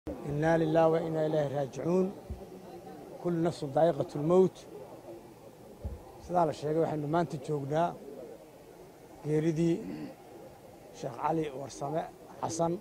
inaa lilah wa inaa ilaahi raajicuun kullu nafsun daa'iqatu lmowt sidaa la sheegay waxaynu maanta joognaa geeridii sheekh cali warsame xasan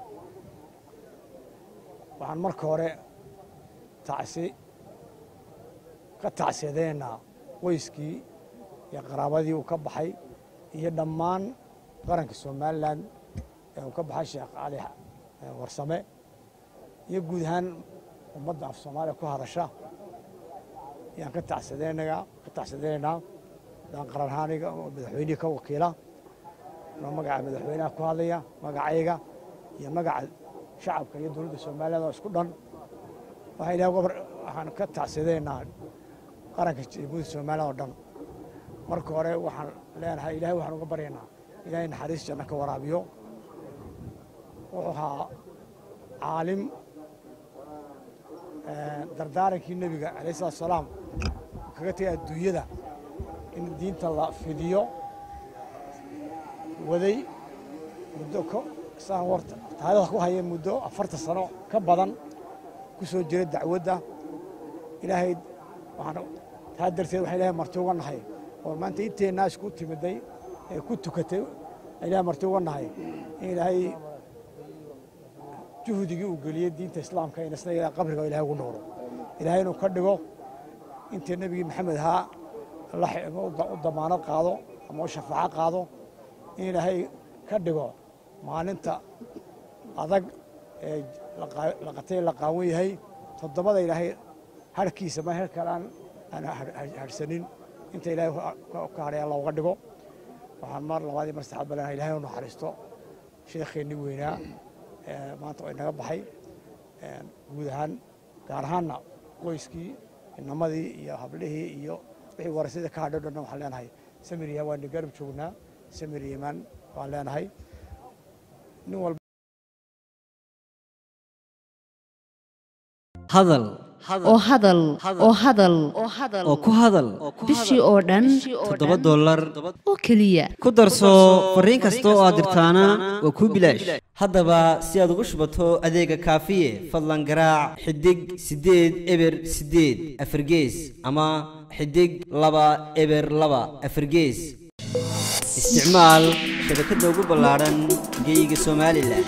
waxaan marka hore tacsi ka tacsiyadeynaa qoyskii iyo qaraabadii uu ka baxay iyo dhammaan qaranka somalilan ee uu ka baxay sheekh cali warsame iyo guud ahaan ummadda af soomaaliya ku hadasha ayaan ka tacsadeynayaa ka tacsiyadeynaynaa daan qaran ahaaniga oo madaxweynihii ka wakiila anoo magaca madaxweynaha ku hadlaya magacayga iyo magaca shacabka iyo dowladda somaliland oo isku dhan waxaa ilahay waxaan ka tacsiyadeynaa qaranka jamhuuriyadda somaliland oo dhan marka hore waxaan leenahay ilahay waxaan uga baryaynaa ilahay naxariis janno ka waraabiyo wuxuu ahaa caalim dardaarankii nebiga alayh salatu salaam kaga tegay adduunyada in diinta la fidiyo waday muddo saan warta taariikhda ku haya muddo afartan sano ka badan ku soo jiray dacwadda ilaahay waxaan taa darteed waxaan ilahay marti uga nahay oo maanta inteennaa isku timiday ee ku tukatay ilahay marti uga nahay in ilaahay juhdigii uu geliyey diinta islaamka in isna ilaa qabriga ilahay ugu noolo ilaahay inuu ka dhigo intii nebigii maxamed ahaa u damaanad qaado ama u shafaaco qaado in ilaahay ka dhigo maalinta adag ee laqatay la qaawan yahay toddobada ilaahay harhkiisa ma her kale aan harhsanin inta ilaahay ka hadhay alla uga dhigo waxaan mar labaadii mar saxaad balena ilahay u naxariisto sheekheennii weynaa maanta oo inaga baxay guud ahaan gaar ahaanna qoyskii inamadii iyo hablihii iyo wixii warasada ka hadhay o dhanna waxaan leenahay samir yaman waani garab joognaa samir yaman waan leenahay nin walba hadal oo hadal oo hadal oo ku hadal bishii oo dhan toddoba dollar oo keliya ku darso fariin kasta oo aad dirtaana waa kuu bilaash haddaba si aad ugu shubato adeega kaafiye fadlan garaac xidig siddeed eber siddeed afargees ama xidig laba eber laba afargees isticmaal shabakadda ugu ballaadhan geyga somalilan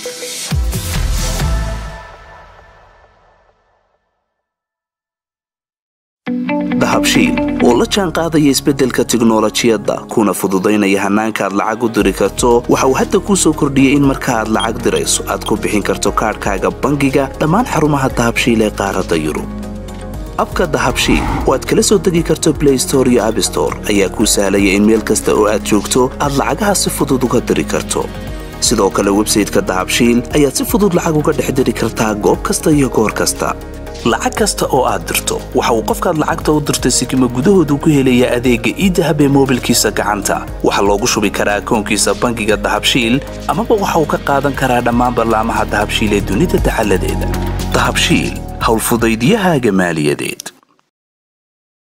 dahabshiil oo la jaan qaadaya isbeddelka tiknolojiyadda kuna fududaynaya hannaanka aad lacag u diri karto waxa uu hadda kuu soo kordhiyey in marka aad lacag dirayso aad ku bixin karto kaadhkaaga bangiga dhammaan xarumaha dahabshiil ee qaaradda yurub abka dahabshiil oo aad kala soo degi karto blay store iyo abstore ayaa kuu sahlaya in meel kasta oo aad joogto aad lacagaha si fudud uga diri karto sidoo kale websayteka dahabshiil ayaad si fudud lacag uga dhex diri kartaa goob kasta iyo goor kasta lacag kasta oo aad dirto waxa uu qofkaad lacagta u dirtay sikima gudahoodu ku helayaa adeegga iidahab ee moobilkiisa gacanta waxaa loogu shubi karaa akoonkiisa bangiga dahabshiil amaba waxa uu ka qaadan karaa dhammaan ballaamaha dahabshiil ee dunida dacaladeeda dahabshiil howlfudaydyahaaga maaliyadeed